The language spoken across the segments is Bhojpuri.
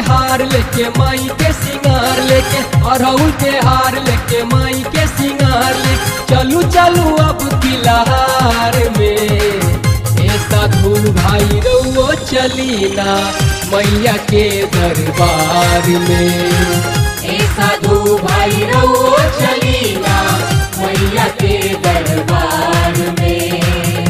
हार लेके माई के सिंगार लेके अरहुल के हार लेके माई के सिंगार ले चलू चलू अब तिलहार में ए साधु भाई रउओ चली ना मैया के दरबार में ए साधु भाई रहो चलीना मैया के दरबार में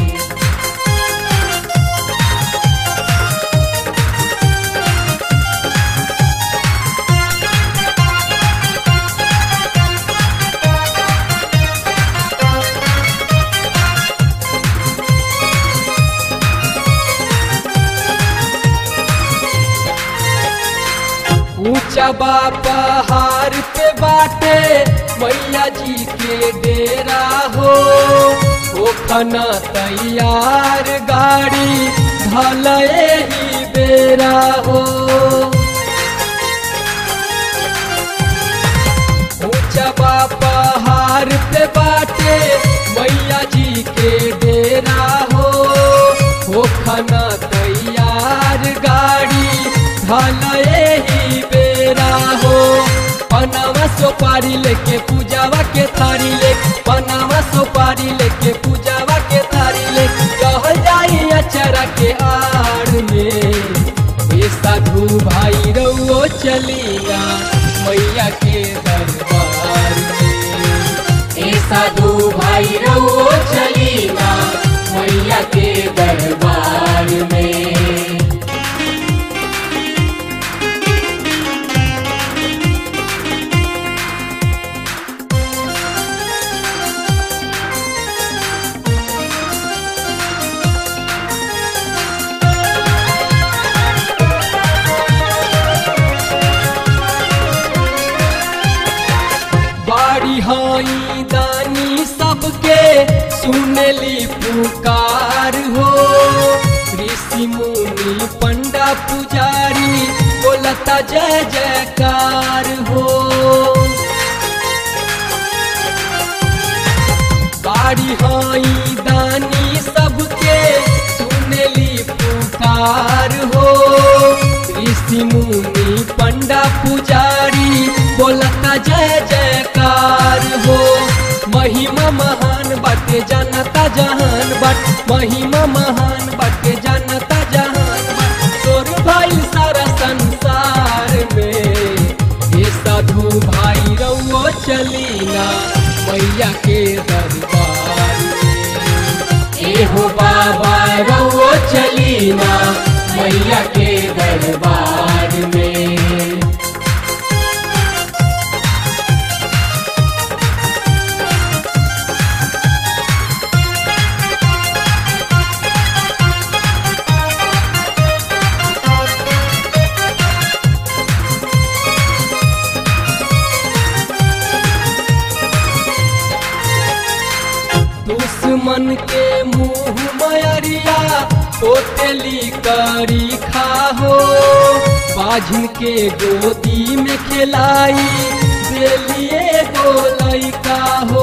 ऊंचा बा पहाड़ पे बाटे मैया जी के डेरा हो ओखना तैयार गाड़ी भले ही बेरा हो ऊंचा बा पहाड़ पे बाटे मैया जी के डेरा हो ओखना तैयार गाड़ी भले ही बेरा हो पनावा सोपारी लेके पूजावा के थारी ले पनावा सोपारी लेके पूजावा के थारी ले रह जाई अचरा के आड़ में ये साधु भाई रउओ चलिया मैया के दरबार में ए साधु भाई रहो चलीना मैया के दरबार में बाड़ी हाई दानी सबके सुनली पुकार हो ऋषि मुनि पंडा पुजारी बोलता जय जयकार हो बाड़ी हाई दानी सबके सुनली पुकार हो ऋषि मुनि पंडा पुजारी बोलता जय जयकार हो महिमा महान बाटे जानता जहान बट महिमा महान बाटे जानता जहान बट तोर भाई सारा संसार में ये साधु भाई रउओ चलीना मैया के दरबार में ए हो बाबा रहो चलीना मैया के दरबार में दुश्मन के मुंह मयरिया पोतेली करी खाहो बाझिन के गोदी में खिलाई देलिए गोलई का हो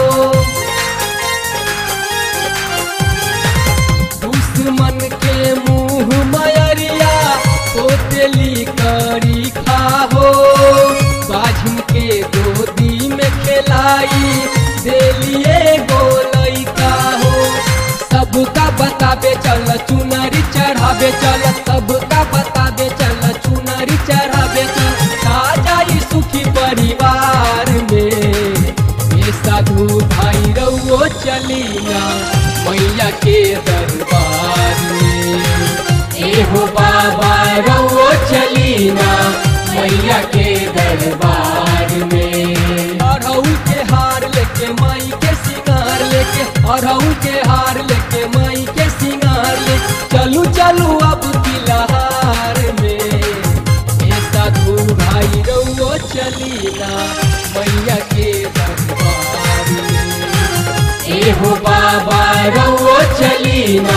दुश्मन के मुंह मयरिया पोतेली करी खाहो बाझिन के गोदी में खिलाई देलिए गोलई का हो सबका बताबे चल चुनरी चढ़ाबे चल सबका बताबे चल चुनरी चढ़ाबे चल आ जाई सुखी परिवार में ये साधु भाई रउओ चलिया मैया के दरबार में ए हो बाबा रहो चलीना मैया के दरबार में अरहुल के हार लेके माई के सिंगार लेके अरहुल के हार लेके माई के सिंगार ले चलू चलू अब तिलहार में ये साधु भाई रउओ चलीना मैया के दरबार में ए हो बाबा रहो चलीना